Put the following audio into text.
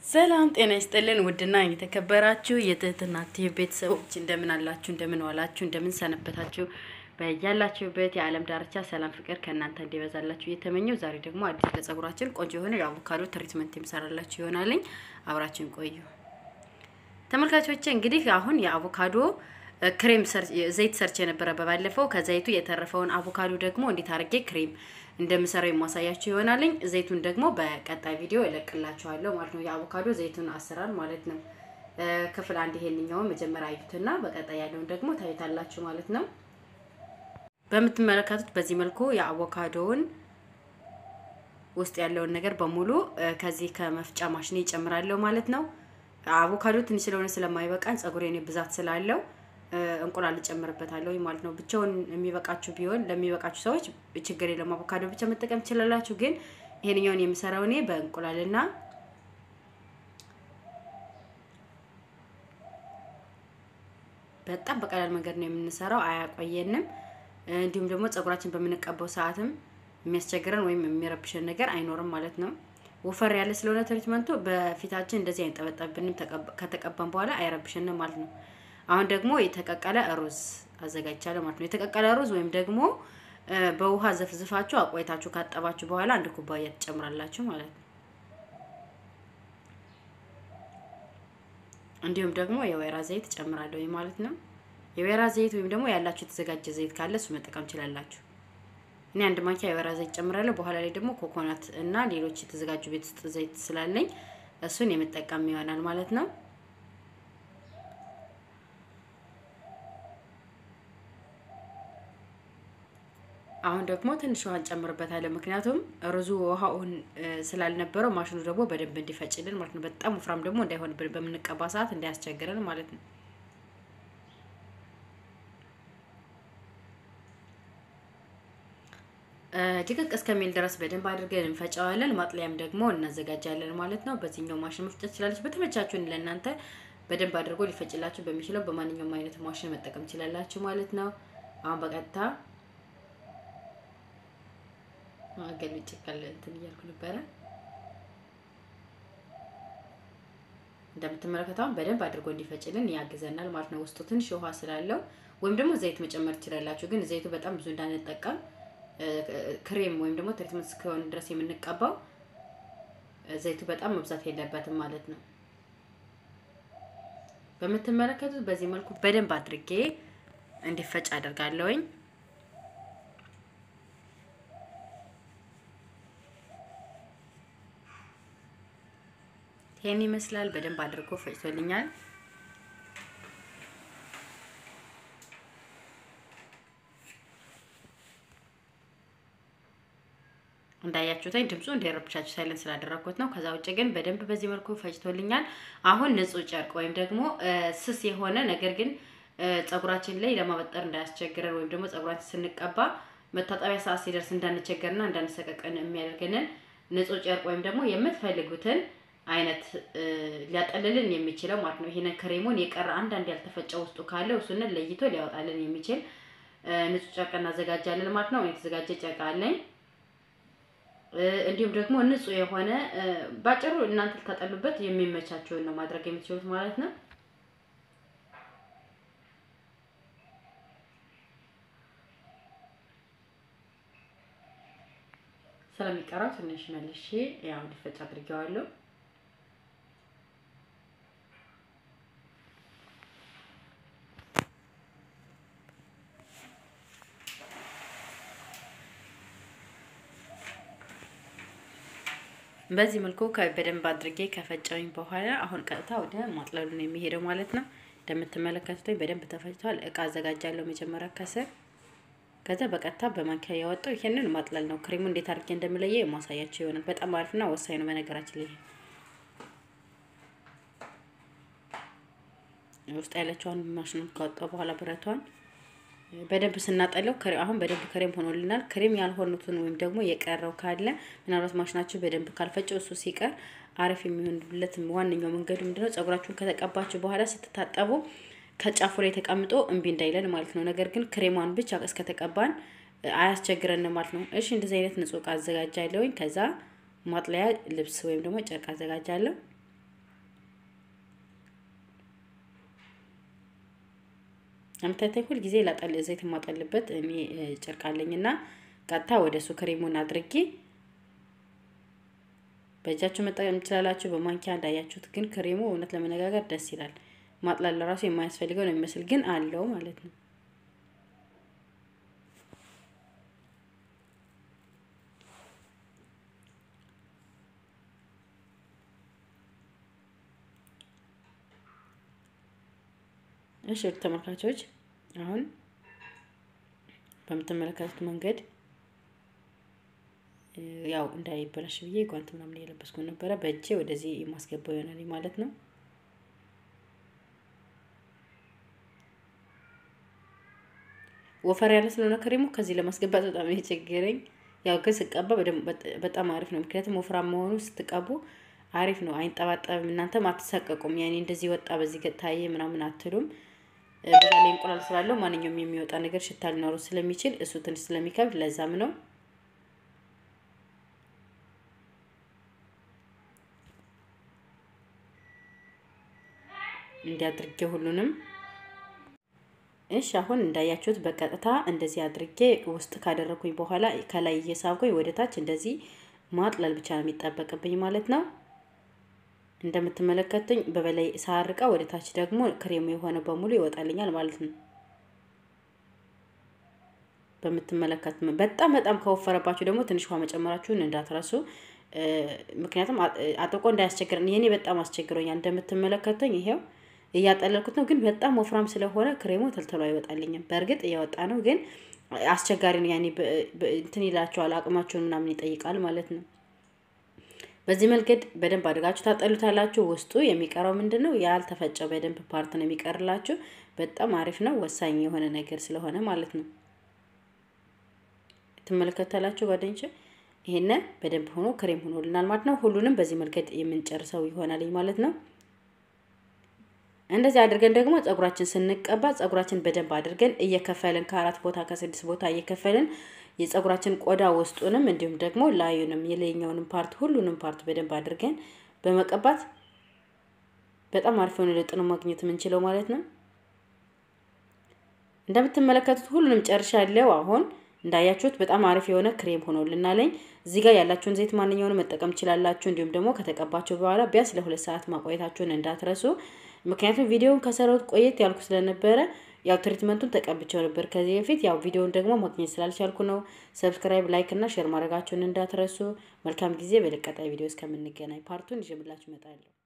ሰላም ጤና ይስጥልን። ውድና የተከበራችሁ የትህትና ቲቪ ቤተሰቦች እንደምን አላችሁ? እንደምን ዋላችሁ? እንደምን ሰነበታችሁ? በያላችሁበት የዓለም ዳርቻ ሰላም ፍቅር ከእናንተ እንዲበዛላችሁ እየተመኘው ዛሬ ደግሞ አዲስ ለጸጉራችን ቆንጆ የሆነ የአቮካዶ ትሪትመንት የምሰራላችሁ ይሆናልኝ። አብራችን ቆዩ ተመልካቾቼ። እንግዲህ አሁን የአቮካዶ ክሬም ዘይት ሰርች የነበረ በባለፈው ከዘይቱ የተረፈውን አቮካዶ ደግሞ እንዴት አድርጌ ክሬም እንደምሰራው የማሳያችሁ ይሆናልኝ። ዘይቱን ደግሞ በቀጣይ ቪዲዮ እለቅላችኋለሁ ማለት ነው። የአቮካዶ ዘይቱን አሰራር ማለት ነው። ክፍል አንድ ይሄንኛውን መጀመሪያ አዩትና በቀጣይ ያለውን ደግሞ ታዩታላችሁ ማለት ነው። በምትመለከቱት በዚህ መልኩ የአቮካዶውን ውስጥ ያለውን ነገር በሙሉ ከዚህ ከመፍጫ ማሽኔ ይጨምራለሁ ማለት ነው። አቮካዶ ትንሽ ስለሆነ ስለማይበቃን ጸጉሬ ብዛት ስላለው እንቁላል እጨምርበታለሁ ማለት ነው። ብቻውን የሚበቃችሁ ቢሆን ለሚበቃችሁ ሰዎች ችግር የለም፣ አቮካዶ ብቻ መጠቀም ትችላላችሁ። ግን ይሄንኛውን የምሰራው እኔ በእንቁላልና በጣም በቀላል መንገድ ነው የምንሰራው፣ አያቆየንም። እንዲሁም ደግሞ ጸጉራችን በምንቀባው ሰዓትም የሚያስቸግረን ወይም የሚረብሸን ነገር አይኖርም ማለት ነው። ወፈር ያለ ስለሆነ ትሪትመንቱ በፊታችን እንደዚህ አይንጠበጠብንም። ከተቀባን በኋላ አይረብሸንም ማለት ነው። አሁን ደግሞ የተቀቀለ ሩዝ አዘጋጅቻለሁ ማለት ነው። የተቀቀለ ሩዝ ወይም ደግሞ በውሃ ዘፍዝፋችሁ አቆይታችሁ ካጠባችሁ በኋላ አንድ ኩባያ ትጨምራላችሁ ማለት ነው። እንዲሁም ደግሞ የወይራ ዘይት ጨምራለሁ ማለት ነው። የወይራ ዘይት ወይም ደግሞ ያላችሁ የተዘጋጀ ዘይት ካለ እሱ መጠቀም ትችላላችሁ። እኔ አንድ ማንኪያ የወይራ ዘይት ጨምራለሁ። በኋላ ላይ ደግሞ ኮኮናት እና ሌሎች የተዘጋጁ ቤት ውስጥ ዘይት ስላለኝ እሱን የምጠቀም ይሆናል ማለት ነው። አሁን ደግሞ ትንሽ ውሃ እንጨምርበታለን። ምክንያቱም ሩዙ ውሃውን ስላልነበረው ማሽኑ ደግሞ በደንብ እንዲፈጭልን ማለት ነው። በጣም ወፍራም ደግሞ እንዳይሆንብን በምንቀባ ሰዓት እንዳያስቸግረን ማለት ነው። ድቅቅ እስከሚል ድረስ በደንብ አድርገን እንፈጨዋለን። ማጥለያም ደግሞ እናዘጋጃለን ማለት ነው። በዚህኛው ማሽን መፍጨት ትችላለች። በተመቻችሁን ለእናንተ በደንብ አድርጎ ሊፈጭላችሁ በሚችለው በማንኛውም አይነት ማሽን መጠቀም ትችላላችሁ ማለት ነው። አሁን በቀጥታ ገልጭ ካለ እንትን እያልኩ ነበረ። እንደምትመለከተው በደንብ አድርጎ እንዲፈጭልን ያግዘናል ማለት ነው። ውስጡ ትንሽ ውሃ ስላለው ወይም ደግሞ ዘይት መጨመር ትችላላችሁ። ግን ዘይቱ በጣም ብዙ እንዳንጠቀም ክሬም ወይም ደግሞ ትሪትመንት እስከሆነ ድረስ የምንቀባው ዘይቱ በጣም መብዛት የለበትም ማለት ነው። በምትመለከቱት በዚህ መልኩ በደንብ አድርጌ እንዲፈጭ አደርጋለሁኝ። ይሄን ይመስላል። በደንብ አድርጎ ፈጭቶልኛል። እንዳያችሁትኝ ድምፁ እንዳይረብሻችሁ ሳይለን ስላደረኩት ነው። ከዛ ውጭ ግን በደንብ በዚህ መልኩ ፈጭቶልኛል። አሁን ንጹህ ጨርቅ ወይም ደግሞ ስስ የሆነ ነገር ግን ጸጉራችን ላይ ለማበጠር እንዳያስቸግረን ወይም ደግሞ ጸጉራችን ስንቀባ መታጠቢያ ሰዓት ሲደርስ እንዳንቸገርና እንዳንሰቀቀን የሚያደርገንን ንጹህ ጨርቅ ወይም ደግሞ የምትፈልጉትን አይነት ሊያጠልልን የሚችለው ማለት ነው። ይሄንን ክሬሙን የቀረ አንዳንድ ያልተፈጨ ውስጡ ካለ እሱንን ለይቶ ሊያወጣልን የሚችል ንጹህ ጨርቅ እናዘጋጃለን ማለት ነው። የተዘጋጀ ጨርቅ አለኝ። እንዲሁም ደግሞ ንጹህ የሆነ ባጭሩ እናንተ ልታጠሉበት የሚመቻቸውን ነው ማድረግ የምትችሉት ማለት ነው። ስለሚቀረው ትንሽ መልሼ ያው እንዲፈጭ አድርጌዋለሁ። በዚህ መልኩ በደንብ አድርጌ ከፈጨውኝ በኋላ አሁን ቀጥታ ወደ ማጥለሉ ነው የሚሄደው ማለት ነው። እንደምትመለከቱት በደንብ ተፈጭቷል። እቃ አዘጋጃለሁ መጀመሪያ ከስር፣ ከዛ በቀጥታ በማንኪያ ያወጣው ይሄንን ማጥለል ነው። ክሬሙ እንዴት አድርጌ እንደምለየ የማሳያቸው ይሆናል። በጣም አሪፍና ወሳኝ ነው በነገራችን ላይ ውስጥ ያለችዋን ማሽኑን ካወጣው በኋላ ብረቷን በደንብ ስናጠለው አሁን በደንብ ክሬም ሆኖልናል። ክሬም ያልሆኑትን ወይም ደግሞ የቀረው ካለ ምናልባት ማሽናችሁ በደንብ ካልፈጨው እሱ ሲቀር አሪፍ የሚሆንለት ዋነኛው መንገዱ ምንድነው? ጸጉራችሁን ከተቀባችሁ በኋላ ስትታጠቡ ከጫፉ ላይ ተቀምጦ እምቢ እንዳይለን ማለት ነው። ነገር ግን ክሬሟን ብቻ እስከተቀባን አያስቸግረን ማለት ነው። እሺ እንደዚህ አይነት ንጹህ እቃ አዘጋጃለሁኝ። ከዛ ማጥለያ ልብስ ወይም ደግሞ ጨርቅ አዘጋጃለሁ። አምታታይ ሁል ጊዜ ላጠል ዘይት የማጠልበት እኔ ጨርቅ አለኝና ቀጥታ ወደ እሱ ክሬሙን አድርጌ በእጃችሁ መጠቀም ትችላላችሁ። በማንኪያ እንዳያችሁት ግን ክሬሙ እውነት ለመነጋገር ደስ ይላል። ማጥላል ለራሱ የማያስፈልገው ነው የሚመስል ግን አለው ማለት ነው። እሺ ተመልካቾች አሁን በምትመለከቱት መንገድ ያው እንዳይበላሽ ብዬ ጓንት ምናምን የለበስኩ ነበረ። በእጄ ወደዚህ የማስገባው ይሆናል ማለት ነው። ወፈር ያለ ስለሆነ ክሬሙ ከዚህ ለማስገባት በጣም የቸገረኝ። ያው ግን ስቀባ በጣም አሪፍ ነው። ምክንያቱም ወፍራም መሆኑ ስትቀቡ አሪፍ ነው፣ አይንጠባጠብም። እናንተም አትሳቀቁም። ያኔ እንደዚህ ወጣ በዚህ ታየ ምናምን አትሉም። በዛ ላይ እንቁላል ስላለው ማንኛውም የሚወጣ ነገር ሽታ ሊኖረው ስለሚችል እሱ ትንሽ ስለሚከብድ ለዛም ነው። እንዲያድርጌ ሁሉንም እሺ አሁን እንዳያችሁት በቀጥታ እንደዚህ አድርጌ ውስጥ ካደረኩኝ በኋላ ከላይ እየሳብኩኝ ወደ ታች እንደዚህ ማጥለል ብቻ ነው የሚጠበቅብኝ ማለት ነው። እንደምትመለከቱኝ በበላይ ሳርቃ ወደ ታች ደግሞ ክሬሙ የሆነ በሙሉ ይወጣልኛል ማለት ነው። በምትመለከት በጣም በጣም ከወፈረባችሁ ደግሞ ትንሽ ውሃ መጨመራችሁን እንዳትረሱ። ምክንያቱም አጥቆ እንዳያስቸግረን። ይሄኔ በጣም አስቸግሮኛል። እንደምትመለከቱኝ ይሄው እያጠለልኩት ነው፣ ግን በጣም ወፍራም ስለሆነ ክሬሙ ተልተሎ አይወጣልኝም። በእርግጥ እያወጣ ነው፣ ግን አስቸጋሪ ነው። ያኔ እንትን ይላቸዋል፣ አቅማቸውን ምናምን ይጠይቃል ማለት ነው። በዚህ መንገድ በደንብ አድርጋችሁ ታጠሉታላችሁ። ውስጡ የሚቀረው ምንድን ነው? ያልተፈጨው በደንብ ፓርት ነው የሚቀርላችሁ። በጣም አሪፍ ነው፣ ወሳኝ የሆነ ነገር ስለሆነ ማለት ነው። ትመለከታላችሁ ጓደኞች፣ ይሄን በደንብ ሆኖ ክሬም ሆኖልናል ማለት ነው። ሁሉንም በዚህ መንገድ የምንጨርሰው ይሆናል ማለት ነው። እንደዚህ አድርገን ደግሞ ጸጉራችን ስንቀባ ጸጉራችን በደንብ አድርገን እየከፈልን ከአራት ቦታ ከስድስት ቦታ እየከፈልን የጸጉራችን ቆዳ ውስጡንም እንዲሁም ደግሞ ላዩንም የላይኛውንም ፓርት ሁሉንም ፓርት በደንብ አድርገን በመቀባት በጣም አሪፍ የሆነ ለውጥ ነው ማግኘት የምንችለው ማለት ነው። እንደምትመለከቱት ሁሉንም ጨርሻለሁ። አሁን እንዳያችሁት በጣም አሪፍ የሆነ ክሬም ሆኖልናለኝ። እዚህ ጋር ያላችሁን ዘይት ማንኛውንም መጠቀም ትችላላችሁ። እንዲሁም ደግሞ ከተቀባችሁ በኋላ ቢያንስ ለሁለት ሰዓት ማቆየታችሁን እንዳትረሱ። ምክንያቱም ቪዲዮውን ከሰራሁት ቆየት ያልኩ ስለነበረ ያው ትሪትመንቱን ተቀብቸው ነበር ከዚህ በፊት። ያው ቪዲዮውን ደግሞ ማግኘት ስላልቻልኩ ነው። ሰብስክራይብ፣ ላይክ እና ሼር ማድረጋችሁን እንዳትረሱ። መልካም ጊዜ። በቀጣይ ቪዲዮ እስከምንገናኝ ፓርቱን ይዤላችሁ እመጣለሁ።